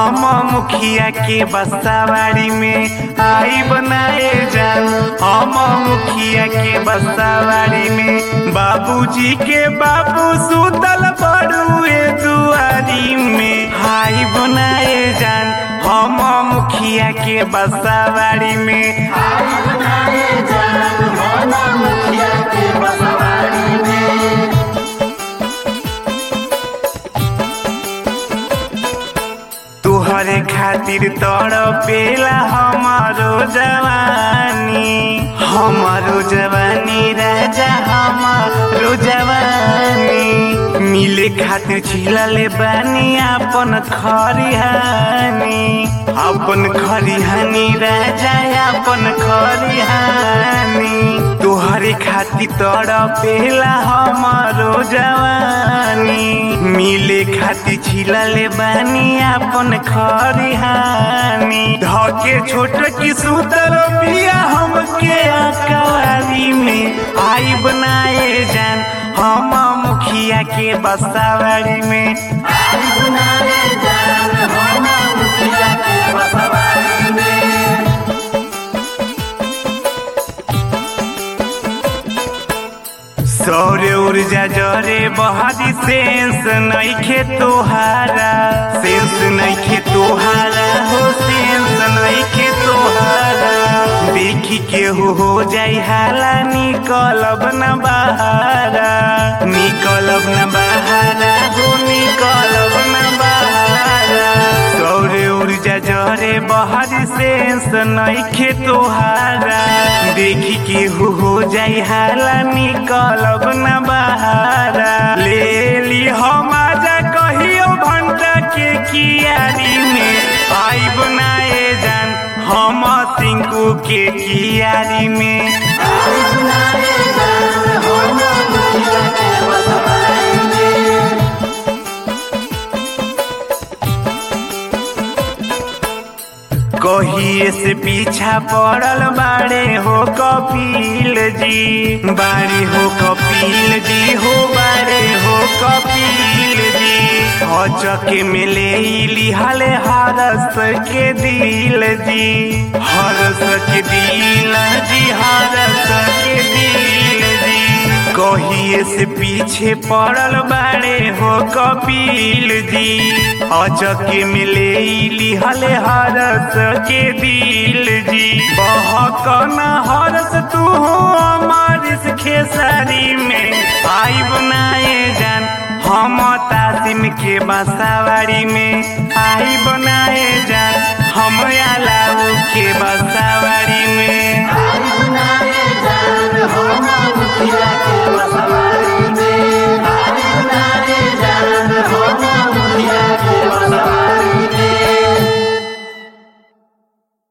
हम मुखिया के बसावाड़ी में आई बनाए जान हम मुखिया के बसावाड़ी में बाबूजी के बाबू सुतल बड़ुए दुआरी में हाई बनाए जान हम मुखिया के बसावाड़ी में तुहरे खातिर तड़पेला हमारो जवानी हमारो जवानी राजा हमारो जवानी मिले खातिर छिलले बानी अपन खरिहानी अपन खरिहानी राजा अपन खरिहानी तोहरे खातिर तड़पेला हमारो जवानी मिले खातिर छिलले बानी अपन खरिहानी धके छोट की सुतर पिया हमके अकवारी में आई बनाए जान हम मुखिया के बसावाड़ी में सौर्य ऊर्जा जरे बहादी सेंस नइखे तोहारा सेंस नइखे तोहारा हो सेंस नइखे तोहारा देखी के हो हो जाई हाला निकलब न बहारा निकलब न बहारा हो निकलब न बहारा सौर्य ऊर्जा जरे बहादी सेंस नइखे तोहारा देखी के हो हो जाई हाला निकलब न बहारा ले ली हम आजा कहियो भंटा के कियारी में आई बनाए जान हम सिंकू के कियारी में कहिए से पीछा पड़ल बाड़े हो कपिल जी बाड़े हो कपिल जी हो बाड़े हो कपिल जी हचके में ले लिहाले हरस के दिल जी हरस के दिल जी हरस के दिल जी कहिए से पीछे पड़ल बाड़े हो कपिल जी अचके मिले लिहले हरस के दिल जी बहकन हरस तू हमारिस खेसारी में आई बनाए जान हम तासिम के बसावाड़ी में आई बनाए जान